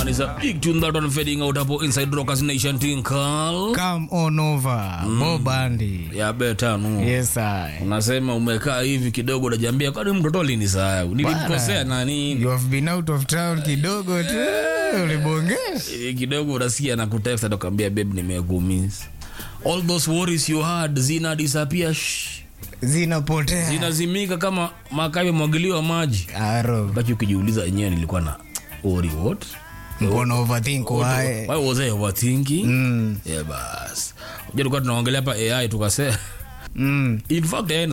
man is a big tune that one fading out hapo inside rockers nation tinkal Come on over. Bob Andy. ya beta no Yes, I. unasema umekaa hivi kidogo unajiambia kwani mtoto alinisahau nilimkosea nani You have been out of town kidogo tu. Ulibongea. Eh, kidogo unasikia na kutext atakwambia babe nimekumiss all those worries you had zina disappear shh. Zinapotea. zinazimika kama makabe mwagiliwa maji Aro. baki ukijiuliza enyewe nilikuwa na worry what Mbona overthink why? why was I overthinking Mm. yeah bas unajua tulikuwa tunaongelea hapa AI tukasema Mm. in fact AI,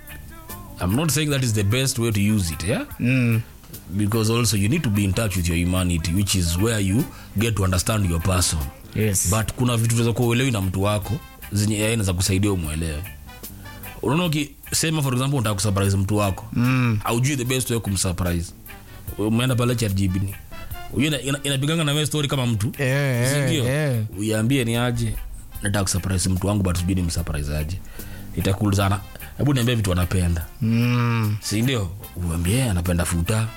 I'm not saying that is the best way to use it yeah Mm. because also you need to be in touch with your humanity which is where you get to understand your person Yes. but kuna vitu unaweza kuwa uelewi na mtu wako zenye AI inaweza kusaidia umwelewe unaona ukisema for example unataka kusurprise mtu wako Mm. aujui the best way kumsurprise umeenda pale ChatGPT huyo ina- ina- inapiganga na wewe story kama mtu Eh, eh, sindio eh. uiambie ni aje nataka kusurprise mtu wangu but sijui ni msurprise aje itakul sana hebu niambie vitu anapenda Mm. sindio uambie anapenda futa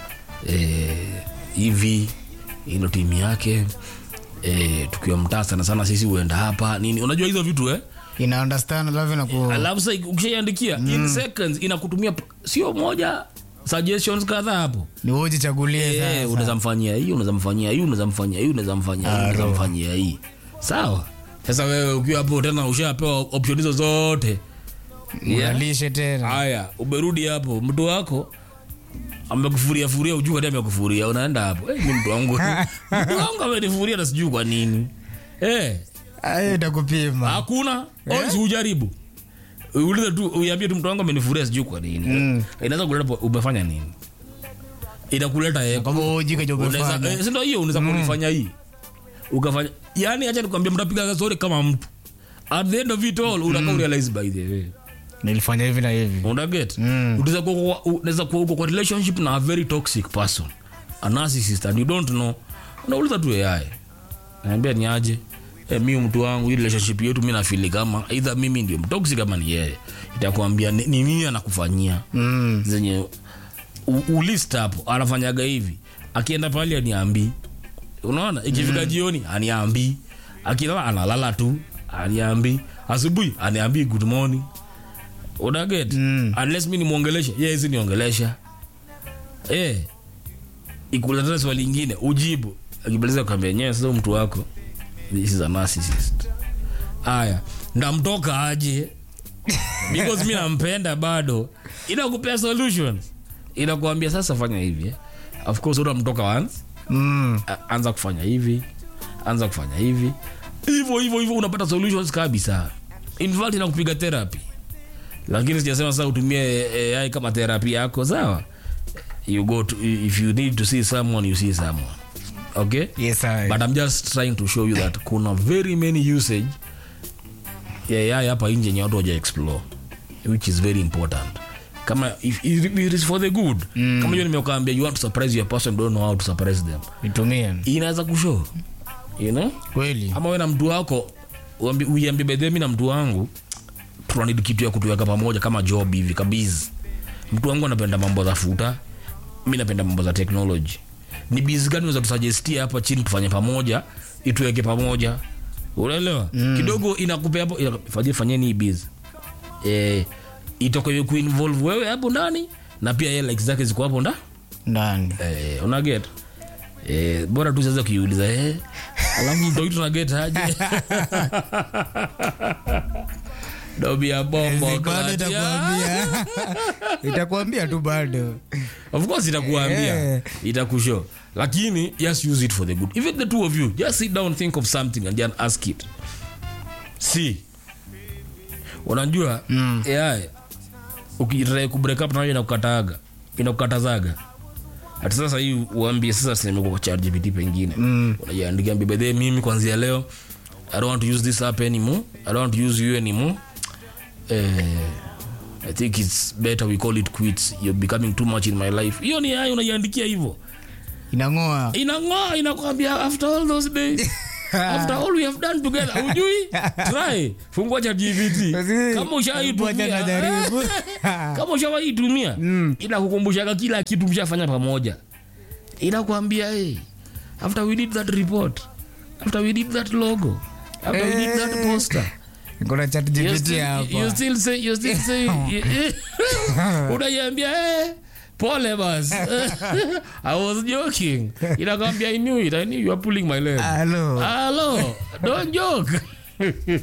eh, hivi ilo timu yake eh, tukiwa mtaa sana sana sisi huenda hapa nini unajua hizo vitu eh? Ina understand alafu inaku alafu sa ukishaiandikia in seconds inakutumia p- sio moja suggestions kadhaa hapo ni wewe ujichagulie Eh, sasa. unaweza mfanyia hii unaweza mfanyia hii unaweza mfanyia hii unaweza mfanyia hii unaweza mfanyia hii sawa sasa wewe ukiwa hapo tena ushapewa option hizo zote Yeah. Unalishe tena. haya umerudi hapo mtu wako amekufuria furia ujuu kati amekufuria unaenda hapo eh, mi mtu wangu mtu wangu amenifuria na sijui kwa nini eh, Ayo itakupima. hakuna yeah. ujaribu ulize tu uiambie tu mtu wangu amenifuria sijui kwa nini Mm. inaweza kuleta po- umefanya nini inakuleta yeko Kama wewe ujike unaweza umefanya. eh, si ndio hiyo unaweza kulifanya hii ukafanya yani acha nikwambia mtapiga story kama mtu at the end of it all unakaa realize by the way Nilifanya hivi na hivi. unaget Mm. unaweza kuwa kwa- unaweza kuwa uko kwa relationship na a very toxic person a narcissist and you don't know unauliza tu AI naambia ni aje eh, mi mtu wangu hii relationship yetu mi nafili kama either mimi ndio mtoxic kama ni yeye itakwambia ni, ni mimi anakufanyia Mm. zenye u- ulist hapo anafanyaga hivi akienda pale aniambii unaona ikifika jioni aniambii akilala analala tu aniambii asubuhi aniambii good morning unaget Mm. unless mi nimwongeleshe ye hizi niongelesha eh ikuletana swali ingine ujibu akibaliza kwambia nyewe sasa mtu wako this is a narcissist aya ndamtoka aje because mi nampenda bado inakupea solutions inakuambia sasa fanya hivi eh. of course utamtoka once Mm. a- anza kufanya hivi anza kufanya hivi hivyo hivyo hivyo unapata solutions kabisa in fact inakupiga therapy lakini sijasema sasa utumie AI kama therapy yako sawa you go to, if you need to see someone you see someone okay Yes, I. but i'm just trying to show you that kuna very many usage ya AI hapa nje yenye watu waja explore which is very important kama if, if it is for the good mm. kama hiyo nimekuambia you want to surprise your person don't know how to surprise them Nitumie. inaweza kushow you know Kweli. ama we na mtu wako uambi- uiambie bedhemi na mtu wangu tunanidi kitu ya kutuweka pamoja kama job hivi kabizi mtu wangu anapenda mambo za futa mi napenda mambo za technology ni bizi gani unaweza tusuggestia hapa chini tufanye pamoja ituweke pamoja unaelewa mm. kidogo inakupea hapo ina- fanyie fanyeni hii bizi eh, itoke kuinvolve wewe hapo ndani na pia yeye like zake ziko hapo nda Ndani. eh, unaget eh, bora tu sasa ukiuliza eh, alafu mtoitu tunaget aje dobi ya bombo Bado klatia. itakuambia. Itakuambia tu bado. of course itakuambia Eh. itakushow lakini just use it for the good even the two of you just sit down think of something and then ask it see unajua mm. ai ukitrai kubreak up nayo inakukataga inakukatazaga hati sasa hii uambie sasa simekuwa kwa ChatGPT pengine mm. unajiandikia mbibedhe mimi kwanzia leo i don't want to use this app anymore i don't want to use you anymore eh, i think it's better we call it quits you're becoming too much in my life hiyo ni hayo unaiandikia hivyo Inang'oa. inang'oa inakwambia after all those days after all we have done together ujui try fungua cha gpt kama Ngoja ushaitumia najaribu. kama ushawaitumia inakukumbushaga kila kitu mshafanya pamoja inakwambia hey, after we did that report after we did that logo after we did that poster kuna chat you GPT still, you hapa still say you still say unaiambia eh pole bas i was joking inakwambia i knew it i knew you were pulling my leg halo hello don't joke